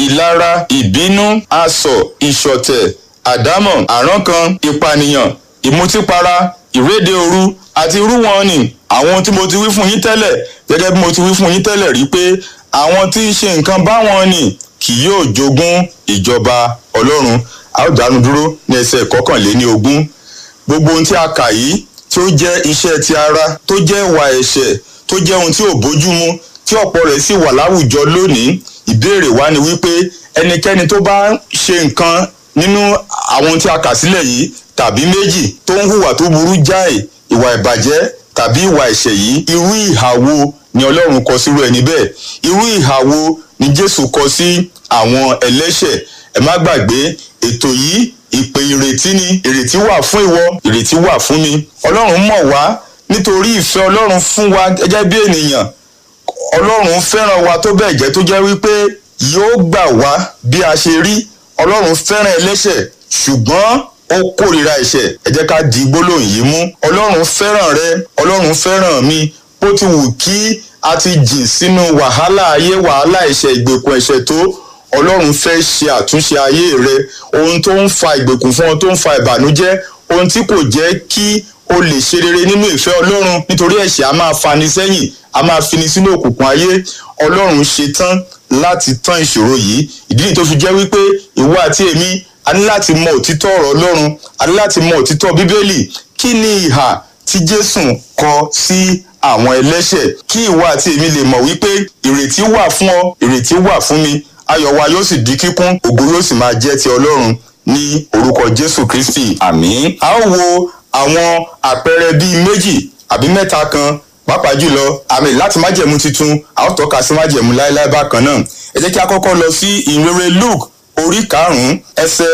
ìlara ìbínú asọ̀ ìṣọ̀tẹ̀ àdámọ̀ àrankàn ìpànìyàn ìmutípara ìréde òru àti irú wọn ni àwọn ohun tí mo ti wí fún yín tẹ́lẹ̀ gẹ́gẹ́ bí mo ti wí fún yín tẹ́lẹ̀ rí pé àwọn tí ń ṣe nǹkan báwọn ni kì yóò jogún ìjọba ọlọ́run a ó dánu dúró ní ẹsẹ̀ kọkànléní ogún gbogbo ohun tí a kà yìí tí ó jẹ́ iṣẹ́ ti ara tó jẹ́ ìwà ẹ̀ṣẹ̀ tó jẹ́ ohun tí ò bójúmu tí ọ̀pọ̀ rẹ̀ sì wà láwùjọ lónìí ìbéèrè wa ni wípé ẹnikẹ́ni tó bá ṣe nǹkan nínú àwọn tí a kà sílẹ̀ yìí tàbí méjì tó ń hùwà tó burú jáì ìwà ìbàjẹ́ tàbí ìwà ẹ̀ṣẹ̀ yìí irú ìhà wo ni ọlọ́run kọ sírú ẹni bẹ́ẹ̀ irú ìhà wo ni jésù kọ sí àwọn ẹlẹ́ṣẹ̀ ẹ má gbàgbé ètò yìí ìpè ìrètí ni ìrètí wà fún ìwọ ìrètí wà fún mi ọlọ́run mọ̀ wá nítorí ìfẹ́ ọlọ́run fún wa gẹ́gẹ́ bí ènìyàn ọlọ́run fẹ́ràn wa tó bẹ́ẹ̀ jẹ́ tó jẹ́ wípé yóò gbà wá bí a ṣe rí ọlọ́run fẹ́ràn ẹlẹ́ṣẹ̀ ṣùgbọ́n ó kórìíra ẹ̀ṣẹ̀ ẹ jẹ́ ká di gbólóhùn yìí mú ọlọ́run fẹ́ràn rẹ ọlọ́run fẹ́ràn mi bó ti wù kí a ti jìn sínú wàhálà ayé wàhálà ẹ̀ṣẹ̀ ìgbèkùn ẹ̀ṣẹ̀ tó ọlọ́run fẹ́ ṣe àtúnṣe ayé rẹ ohun tó ń fa ìgbèkùn fún ọ tó ń fa ìbànújẹ́ ohun tí kò jẹ́ kí o lè ṣe rere nínú ìfẹ́ ọlọ́run nítorí ẹ̀ṣẹ̀ a máa fani sẹ́yìn a máa fini sínú òkùnkùn ayé ọlọ́run ṣe tán láti tán ìṣòro yìí ìdí nìyí tó fi jẹ́ wípé ìwọ àti èmi a ní láti mọ òtítọ́ ọ̀rọ̀ ọlọ́run a ní láti mọ òtítọ́ bíbélì kí ni ìhà tí jésù kọ sí àwọn ẹlẹ́ṣẹ̀ kí ìwọ àti èmi lè mọ̀ wípé ìrètí wà fún ọ ìrètí wà fún mi ayọ̀ wa yóò sì di kíkún ògo yóò sì máa jẹ́ ti ọlọ́run ní orúkọ jésù kristi àmín a ó wo àwọn àpẹẹrẹ bíi méjì àbí mẹ́ta kan pàápàá jùlọ àmì láti májẹ̀mú titun a ó tọ́ka sí májẹ̀mú láéláé bákan náà ẹ jẹ́ kí a kọ́kọ́ lọ sí ìrere luke orí karùn-ún ẹsẹ̀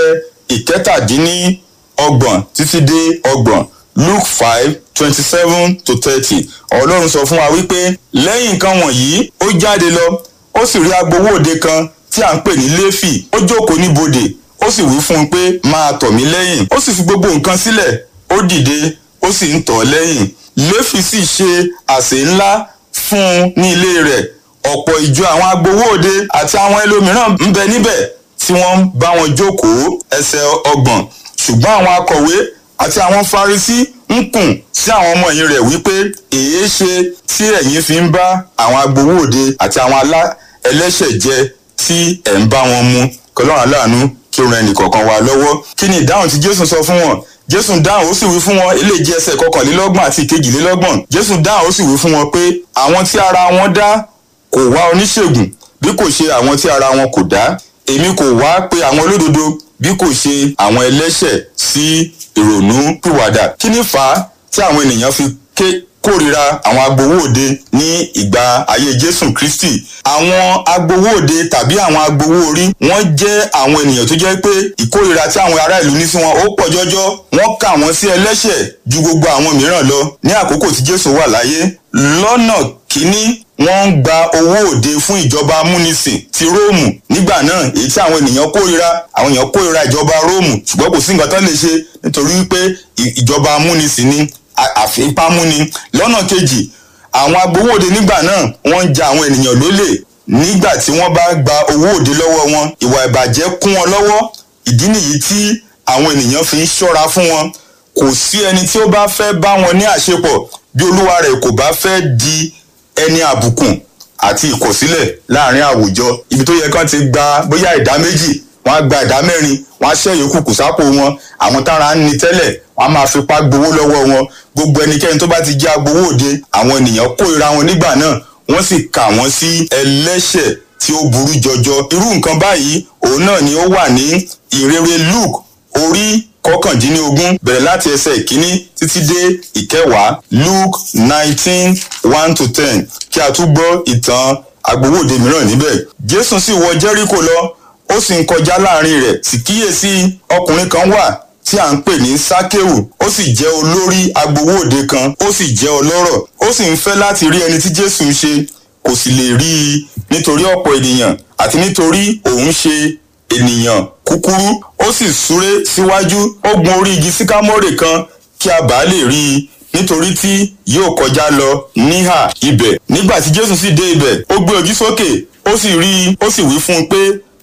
ìkẹtàdínníọgbọ̀n títí dé ọgbọ̀n luke five twenty seven to thirty ọlọ́run sọ fún wa wípé lẹ́yìn nǹkan wọ̀nyí ó jáde lọ ó sì rí agbowó òde kan tí à ń pè ní léfì ó jókòó ní bodè ó sì wí fún un pé máa tọ̀ mí lẹ́yìn ó sì fi gbogbo nǹkan sílẹ̀ ó dìde ó sì ń tọ̀ ọ́ lẹ́yìn léfì sì ṣe àsè ńlá fún un ní ilé rẹ̀ ọ̀pọ̀ ìjọ àwọn agbowó òde àti àwọn ẹlòmíràn ń bẹ níbẹ̀ tí wọ́n ń bá wọn jókòó ẹsẹ̀ ọgbọ̀n ṣùgbọ́n àwọn akọ̀wé àti àwọn farisí ń kùn sí àwọn ọmọ yìí rẹ̀ wípé èé ṣe tí ẹ̀yin fi ń bá àwọn agbowó òde àti àwọn alá ẹlẹ́ṣẹ̀ jẹ tí ẹ̀ ń bá wọn mu kọlọ́run aláàánú kí ó ran ẹnìkọ̀ọ̀kan wa lọ́wọ́ kí ni ìdáhùn tí jésù sọ fún wọn jésù dáhùn ó sì wí fún wọn eléjì ẹsẹ̀ kọkànlélọ́gbọ̀n àti ìkejìlélọ́gbọ̀n jésù dáhùn ó sì wí fún wọn pé àwọn tí ara wọn dá kò wá oníṣègùn bí kò ṣe àwọn tí ara wọn kò dá èmi kò wá pé àwọn olódodo bí kò ṣe àwọn ẹlẹ́ṣẹ̀ sí ìrònú pìwàdà kí ni fà á tí àwọn ènìyàn fi ké kórìíra àwọn agbowó òde ní ìgbà ayé jésù kristi àwọn agbowó òde tàbí àwọn agbowó orí wọ́n jẹ́ àwọn ènìyàn tó jẹ́ pé ìkórìíra tí àwọn ará ìlú ní sí wọn ó pọ̀ jọjọ wọ́n kà wọ́n sí ẹlẹ́ṣẹ̀ ju gbogbo àwọn mìíràn lọ ní àkókò tí jésù wà láyé lọ́nà kínní wọ́n ń gba owó òde fún ìjọba amúnisìn ti róòmù nígbà náà èyí tí àwọn ènìyàn kórìíra àwọn èèyàn kórìíra ìjọba róòmù ṣùgbọ́n kò sí nǹkan tán lè ṣe nítorí pé ìjọba amúnisìn ni àfipámúni lọ́nà kejì àwọn agbowó òde nígbà náà wọ́n ń ja àwọn ènìyàn lólè nígbà tí wọ́n bá gba owó òde lọ́wọ́ wọn ìwà ìbàjẹ́ kún wọn lọ́wọ́ ìdí nìyí tí àwọn ènìyàn fi ń ṣọ́ra fún wọn kò sí ẹni tí ó bá fẹ́ bá wọn ní àṣepọ̀ bí olúwa rẹ̀ kò bá fẹ́ di ẹni àbùkù àti ìkọ̀sílẹ̀ láàrin àwùjọ ibi tó yẹ kán ti gba bóyá ìdá méjì wọ́n á gba ìdá mẹ́rin wọ́n á ṣẹ́ yòókù kù sápò wọn àwọn tára ń ni tẹ́lẹ̀ wọ́n á máa fipá gbowó lọ́wọ́ wọn gbogbo ẹnikẹ́ni tó bá ti jẹ́ agbowó òde àwọn ènìyàn kórìíra wọn nígbà náà wọ́n sì kà wọ́n sí ẹlẹ́ṣẹ̀ tí ó burú jọjọ irú nǹkan báyìí òun náà ni ó wà ní ìrere luke orí kọkàndínlógún bẹ̀rẹ̀ láti ẹsẹ̀ ìkíní títí dé ìkẹwàá luke nineteen one to ten kí a tún gbọ́ ìtàn agbowó òde mìíràn níbẹ̀ jésù sì wọ jẹ́ríkò lọ ó sì ń kọjá láàrin rẹ̀ sì kíyèsí ọkùnrin kan wà tí à ń pè ní sákéwù ó sì jẹ́ olórí agbowó òde kan ó sì jẹ́ ọlọ́rọ̀ ó sì ń fẹ́ láti rí ẹni tí jésù ń ṣe kò sì lè rí i nítorí ọ̀pọ̀ ènìyàn àti nítorí òun ṣe ènìyàn kúkúrú ó sì súré síwájú ó gun orí igi síkámórè kan kí a bàa lè rí i nítorí tí yóò kọjá lọ níhà ibẹ̀ nígbà tí jésù sì dé ibẹ̀ ó gbé ojú sókè ó sì rí i ó sì wí fún un pé